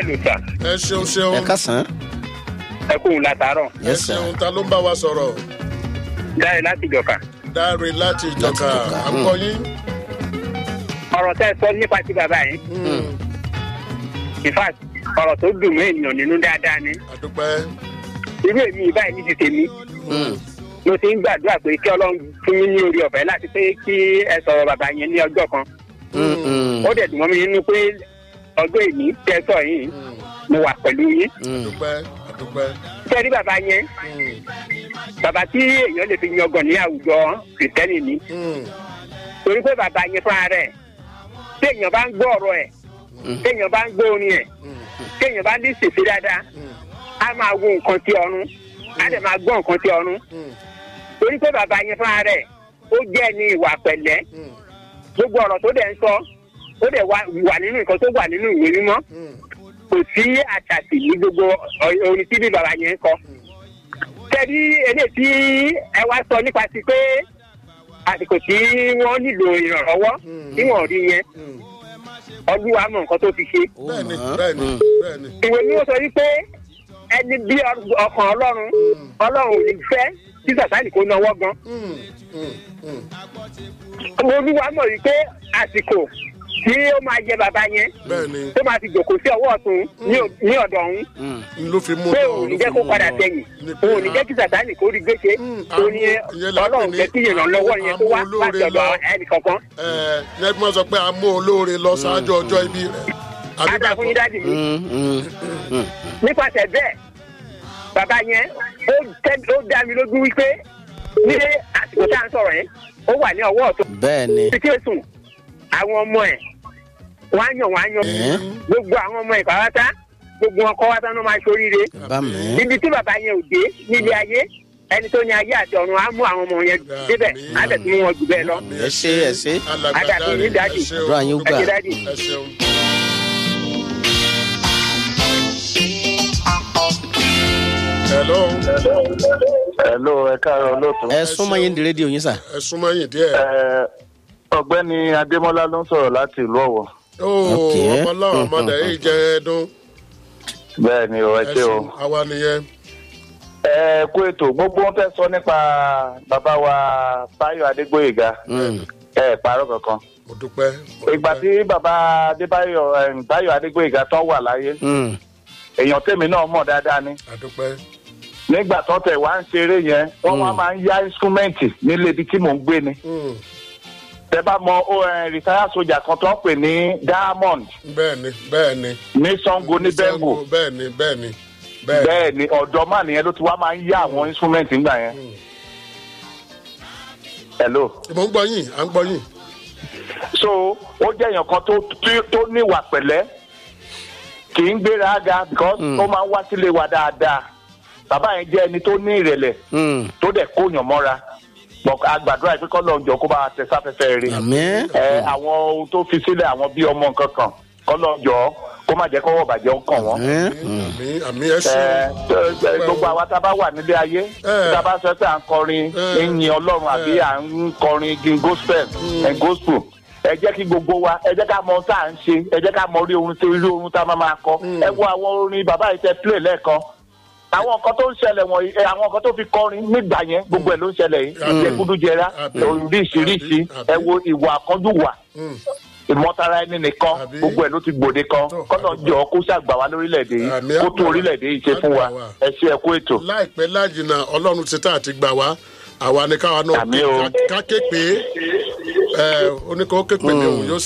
ló sà ẹ ṣeun ṣeun ẹ kásán. ẹ kóhun látàárọ̀ ẹ yes sir. ṣeun ta ló ń bá wa sọ̀rọ̀ dáre láti jọ̀ka. dáre láti ìjọka Ìjọka, à ń kọ yín. ọ̀rọ̀ tẹ́ ẹ sọ nípa ti bàbá yìí in fact ọ̀rọ̀ tó dùn mọ́ ènìyàn nínú dáadáa ni àdúpẹ́ irú èmi báyìí ní ti tèmi Mm. mo ti ń gbàdúrà pé kí ọlọ́run fún mi ní orí ọ̀fẹ́ láti pé kí ẹ sọ̀rọ̀ bàbá yẹn ní ọjọ́ kan Mm, mm, ó dẹ̀ dùn mọ́ mi nínú pé ọjọ́ èmi tẹ́ ẹ sọ yìí mo wà pẹ̀lú yín mm. àdúpẹ́ àdúpẹ́. kẹ́rí bàbá yẹn Mm, bàbá tí èèyàn lè fi yangàn ní àwùjọ kìrìtẹ́nì ni mm, torí pé bàbá yẹn fúnra rẹ̀ tí èèyàn bá ń gbọ́ ọ̀rọ̀ ẹ̀ tí èèyàn bá ń gbọ́ orin ẹ̀ mm, tí èèyàn bá ní sèse dáadáa mm, á máa wo nǹkan tí ọrùn á dẹ̀ máa gbọ́ nǹkan tí ọrùn mm, torí pé bàbá yẹn fúnra rẹ̀ ó jẹ́ ní ìwà pẹ̀lẹ́ mm, gbogbo ọ̀rọ̀ tó dẹ̀ ń sọ ó dẹ̀ wà wà nínú nǹkan tó wà nínú ìwé mímọ́ mm. kò sí àṣàtì ní gbogbo ọ- orin tí bí bàbá yẹn ń kọ. tẹ́lí eléyìí tí ẹ wá sọ nípa ti pé àsìkò tí wọ́n nílò ìrànlọ́wọ́ tí wọ́n rí yẹn Mm. ọdún wa mọ̀ nǹkan tó fi ṣe. Ó bẹ́ẹ̀ni mọ̀ ọ́n. bẹ́ẹ̀ni Mm. bẹ́ẹ̀ni. ìwé ni wọ́n sọ wípé ẹni bí ọ- ọkàn ọlọ́run ọlọ́run ò ní fẹ́ tí sàtánì kò náwó gan. Mm, mm, mm. olúwa mọ̀ wípé àsìkò tí ó máa jẹ bàbá yẹn bẹ́ẹ̀ni tó máa fi jòkó sí ọwọ́ ọ̀tún ní ò- ní ọ̀dọ̀ ọ̀hún Mm. n ló fi mú pé lọ, òun ní ló jẹ́ fi kó mú padà lọ. sẹ́yìn Ní pé òun ní jẹ́ kí sàtánì kó rí gbèsè Mm, òun ní àmú- ìyẹn la pè ọlọ́run ní jẹ́ kí ìrànlọ́wọ́ yẹn tó wá àmú láti olóore ọ̀dọ̀ lọ. ẹnì kankan. ẹ ẹ ní sọ pé a mú olóore lọ ṣáájú ọjọ́ ibi rẹ̀. àbí ádá bẹ́ẹ̀ fún yín kọ́? dáàdì mi Mm, mm, mm. nípasẹ̀ bẹ́ẹ̀ bàbá yẹn ó tẹ́- ó dá mi lójú wípé ní àsìkò tá à ń sọ̀rọ̀ yẹn ó wà ní ọwọ́ ọ̀tún bẹ́ẹ̀ ni. síkírẹ́sùn àwọn ọmọ ẹ̀ wọ́n á yàn wọ́n á yan Ẹ́. gbogbo àwọn ọmọ ẹ̀ pàápàá gbogbo wọn kọ́ wá tán ló máa ṣoríire bá mi. ibi tí bàbá yẹn ò dé nílé ayé ẹni tó ní ayé àti ọ̀run á mú àwọn ọmọ yẹn débẹ̀ á tẹ̀ sí wọn jù bẹ́ẹ̀ lọ. ẹ ṣe ẹ ṣe. Alàgbà Ádá fún yín, Dáre, dáàdì. ẹ ṣeun. àdúrà yín ó ẹ gbà. ṣe dáàdì. ẹ ṣeun. hello Hello, ẹ káàárọ̀ lóòtú. ẹ súnmọ́ yín di rédíò yín sà. ẹ súnmọ́ yìí díẹ̀. Ẹ, Ọ̀gbẹ́ni Adémọ́lá ló ń sọ̀rọ̀ láti ìlú Ọ̀wọ̀. ooo Ok. ọmọláwọn ọmọdé yìí jẹ ẹdún. Bẹ́ẹ̀ ni o, ẹ ẹ ṣé o. ṣeun àwa nìyẹn. Ẹ kú ètò gbogbo wọn fẹ́ sọ nípa bàbá wa Báyọ̀ Adégbóyèga. Mm. Ẹ pààrọ̀ kankan. mo dúpẹ́. mo Ìgbà dúpẹ́. tí bàbá Adébáyọ̀ em, Báyọ̀ Adégbóyèga tán wà láyé, Mm. èèyàn tèmi náà mọ̀ dáadáa ni. àdúpẹ́. Nígbà tó tẹ̀ wá ń ṣeré yẹn, wọ́n wá máa ń yá ínsúmẹ́ǹtì nílé ibi tí mò ń gbé ni. Mm, Tẹ bá mọ ó rìtáyà sójà kan tó ń pè ní Diamond bẹ́ẹ̀ni bẹ́ẹ̀ni. ní Sango ní Bengo. bẹ́ẹ̀ni bẹ́ẹ̀ni bẹ́ẹ̀ni. bẹ́ẹ̀ ni ọ̀dọ́ máa nìyẹn ló ti wá máa ń yá àwọn instrument ńgbà yẹn. hello. mo ń gbọ́ yín à ń gbọ́ yín. so ó jẹ́ èèyàn kan tó tó- tó níwà pẹ̀lẹ́ kì í gbéra ga because Mm. ó máa ń wá sílé wa dáadáa bàbá yẹn jẹ́ ẹni tó ní ìrẹ̀lẹ̀ Mm. tó dẹ̀ kóyàn mọ́ra Bọ̀ àgbàdo àìpé kọ́ lọ́njọ́ kó bá wa tẹ sáfẹ́fẹ́ rí àmín. ẹ àwọn ohun tó fi sílẹ̀ àwọn bí ọmọ nǹkan kan kọ́ lọ́njọ́ kó má jẹ́ kọ́wọ́ bàjẹ́ ó kàn wọ́n. àmín. Mm. àmì àmì ẹ Ẹ, ṣeun. ẹ, gbogbo àwa tá a bá wà nílé ayé Ẹ. tá a bá sọ pé à ń kọrin Ẹ. ìyìn ọlọ́run àbí à ń kọrin igi gospel ẹ gospel ẹ jẹ́ kí gbogbo wa ẹ jẹ́ ká mọ ohun tá à ń ṣe ẹ jẹ́ ká mọ orí orin tó orí orin tá a máa máa kọ ẹ wo àwọn orin bàbá yìí tẹ play lẹ́ẹ̀kan àwọn nǹkan tó ń ṣẹlẹ̀ wọ̀nyí ẹ, àwọn nǹkan tó fi kọrin nígbà yẹn gbogbo ẹ̀ ló ń ṣẹlẹ̀ yìí Mm. jẹkúdújẹrá Àbí. oríṣiríṣi Àbí. ẹ wo ìwà àkànjú wà Mm, ìmọ̀tara ẹni nìkan Àbí. gbogbo ẹ̀ ló ti gbòde kan Tó, kọ́nà àdúgbò. jọ kó ṣàgbà wá lórílẹ̀‐èdè yìí Àmì kó àgbà tó wa. orílẹ̀‐èdè yìí ṣe fún wa Àgbà wa. ẹ ṣe ẹ kú ètò. láìpẹ́ lájìnà ọlọ́run ti tá àti gbà wá àwa ni káwa náà Àmì o. ká ké pé ẹ oníkan ó ké pé ní òun yóò